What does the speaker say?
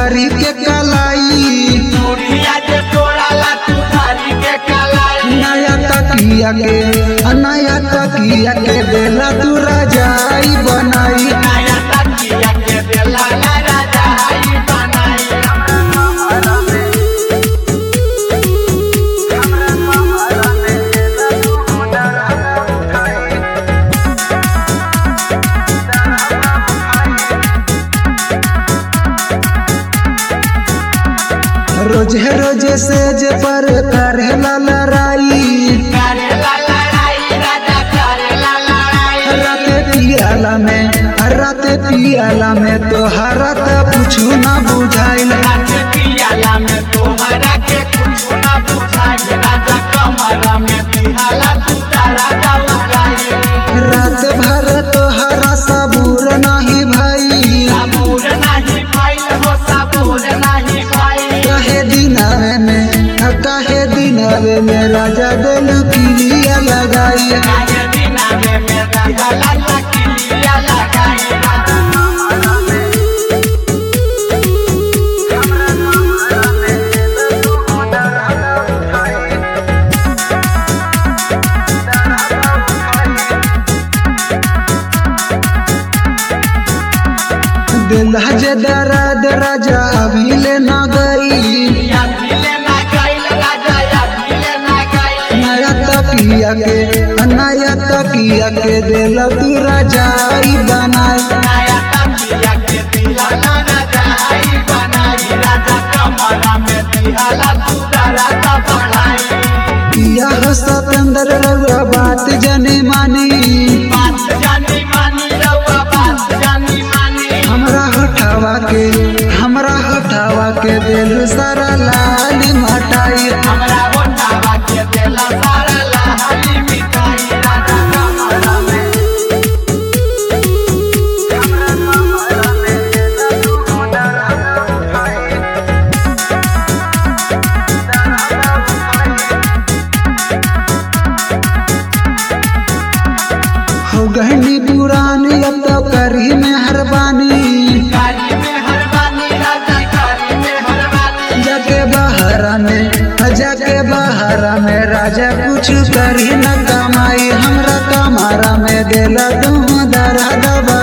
धरी के कलाई चूड़िया जे तोड़ाला तू धारी के कलाई नया तकिया के नया तकिया के बेला तू रजाई बनाई नया तकिया के देला ला राजा आई बनाई रोजे रोजे से जे पर करेला लड़ाई करेला लड़ाई राजा करेला लड़ाई राते पियाला में राते पियाला में तो हरत कुछु ना बुझाइल रात पियाला में तोहरा के कुछ ना बुझाई राजा कमरा में पिहाला तू तारा दौड़ाई रात भर तो हरा सबूर नहीं भाई साबुर नहीं पाइल हो साबुर नहीं पाइल कहे दिनावे में कहे दिनावे में राजा दिल पिलिया लगाई काहे बिना में मेरा गला लकीलिया लगाई दिल जे दर्द राजा अभी ले न गई या भिले ना गइल राजा या भिले ना गइल नया तकिया के नया तकिया के दिल तू रजाई बनाए नया तकिया के दिला ला राजा आई बनाई राजा कमरा में दिहाला तू तारा का बढ़ाई यह सतेंद्र रउआ बात जने मानी बात जानी मानी रउआ बात जानी मानी हमरा हटावा के हमरा हटावा के दिल सारा लाल मटाई हमरा ओटावा के देला सारा लहाली मिठाई राजा कमरा में हो गहनी पुरानी अब तो करी में हरबानी गाड़ी में हरबानी राजा गाड़ी में हरबानी जाके बहरा में जाके बहरा में राजा कुछ करी न कमाई हमरा कमारा में दिला तुम दरा दबा